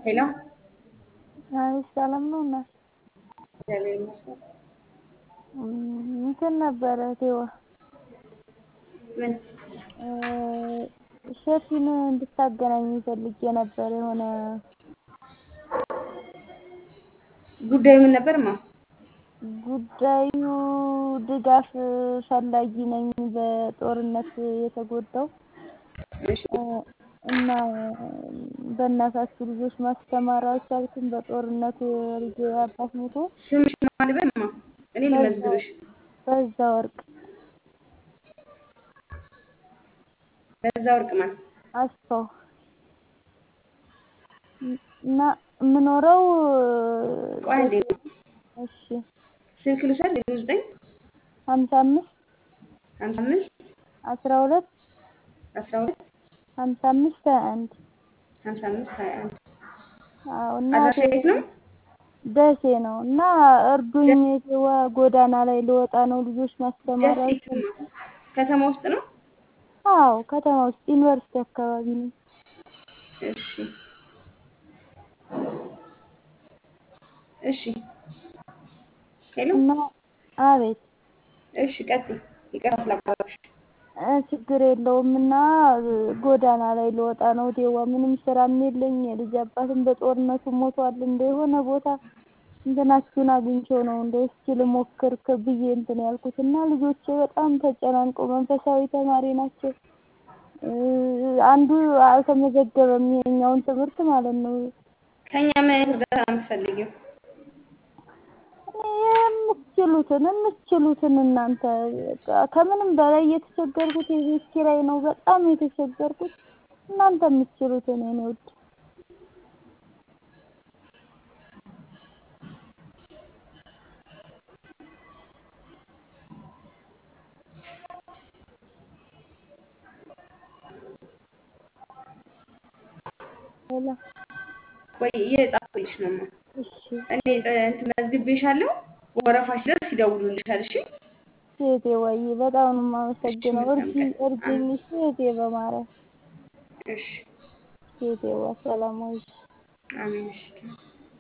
ሄሎ አይ ሰላም ነው እና እግዚአብሔር ይመስገን። እንትን ነበረ ቴዋ ምን ሸፊን እንድታገናኝ ፈልጌ ነበር። የሆነ ጉዳዩ ምን ነበርማ? ጉዳዩ ድጋፍ ፈላጊ ነኝ በጦርነት የተጎዳው እሺ እና በእናታችሁ ልጆች ማስተማር አልቻልኩም። በጦርነቱ የልጄ አባት ሞቶ ስምሽ ማን ልበልማ? እኔ ልመዝግብሽ። በዛ ወርቅ በዛ ወርቅ ማን? አስፋው እና የምኖረው ቆይ አንዴ እሺ ስልክ ልውሰድ። ዜሮ ዘጠኝ ሀምሳ አምስት ሀምሳ አምስት አስራ ሁለት አስራ ሁለት ሀምሳ አምስት ሀያ አንድ ሀምሳ አምስት ሀያ አንድ አዎ እና አድራሻ የት ነው? ደሴ ነው እና እርዱኝ ቴዋ ጎዳና ላይ ልወጣ ነው ልጆች ማስተማር ደሴ አልቻልኩም። ከተማ ውስጥ ነው? አዎ ከተማ ውስጥ ዩኒቨርሲቲ አካባቢ ነው። እሺ እሺ ሄሎ እና አቤት እሺ ቀጥይ። ይቅርታ ስላቋረጥኩሽ። እ ችግር የለውም እና ጎዳና ላይ ልወጣ ነው ቴዋ ምንም ስራም የለኝ የልጅ አባትም በጦርነቱ ሞቷል። እንደ የሆነ ቦታ እንትናችሁን አግኝቼው ነው እንደ እስኪ ልሞክር ከ- ብዬ እንትን ያልኩት እና ልጆቼ በጣም ተጨናንቀው መንፈሳዊ ተማሪ ናቸው። እ አንዱ አልተመዘገበም ይሄኛውን ትምህርት ማለት ነው። ከኛ ምን አይነት እርዳታ ነው የምትፈልጊው? የምትችሉትን የምትችሉትን እናንተ በቃ ከምንም በላይ የተቸገርኩት የቤት ኪራይ ነው። በጣም የተቸገርኩት እናንተ የምትችሉትን የኔ ውድ ሄሎ ቆይ እየጻፍኩልሽ ነው ማ እሺ እኔ እ እንትን መዝግቤሻለሁ። ወረፋሽ ሲደርስ ይደውሉልሻል። እሺ ሴቴ ወይ በጣም ነው የማመሰግነው። መልካም እርጂ ቀን። እርጂኝ ሴቴ በማርያም እሺ ሴቴዋ ሰላም ወይ አሜን። እሺ